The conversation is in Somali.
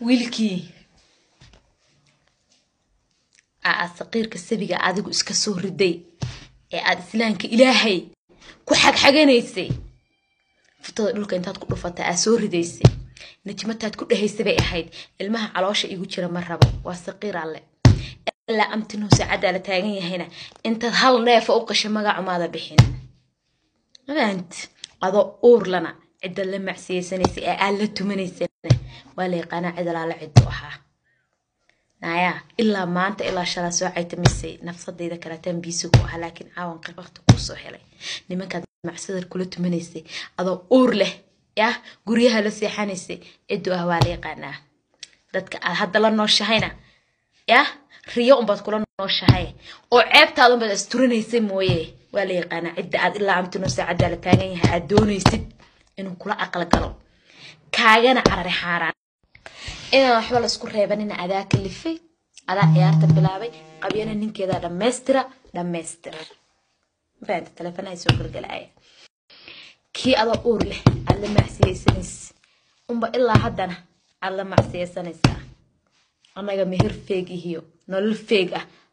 wiilkii aa saqiirka sabiga adigu iska soo riday ee aad islaamka ilaahay ku xagxaganaysay futada dhulka intaad ku dhufatay aad soo ridaysay najmataad ku dhahaysay bay ahayd ilmaha caloosha igu jira ma rabo waa saqiir alle ilaa amtinuu saacaddaa la taagan yahayna intaad hal neefa u qashay magacumaada bixin mafaant adoo uurlana cidda la macsiyeysanaysa ee aad la tumanaysana waa la yaqaanaa cid alaala ciddu ahaa nayaa ilaa maanta ilaa shalaa soo caytamisay nafsadayda kaleetaan biisi ku ahaa laakiin caawan waqti kuu soo helay nimankaad macsadar kula tumanaysay adoo uur leh yah guryaha la seexanaysay ciddu ah waa la yaqaanaa dadka aad hadda la nooshahayna yah riyo unbaad kula nooshahay oo ceebtaada unbaad asturanaysay mooye waa la yaqaanaa cidda aad ilaa amtino saacaddaa la taagan yahay aad doonaysid inuu kula aqal galo kaagana carari xaaraan inaan waxba la isku reebanina adaa kalifay adaa ciyaarta bilaabay qabyana ninkeeda dhammaystira dhammaystir mafahamta teleefonaha soo galgalaya kii adoo uur leh aad la macsiyeysanaysa unba ilaa haddana aad la macsiyeysanaysaa annaga meher feeg ihiyo nolol feeg ah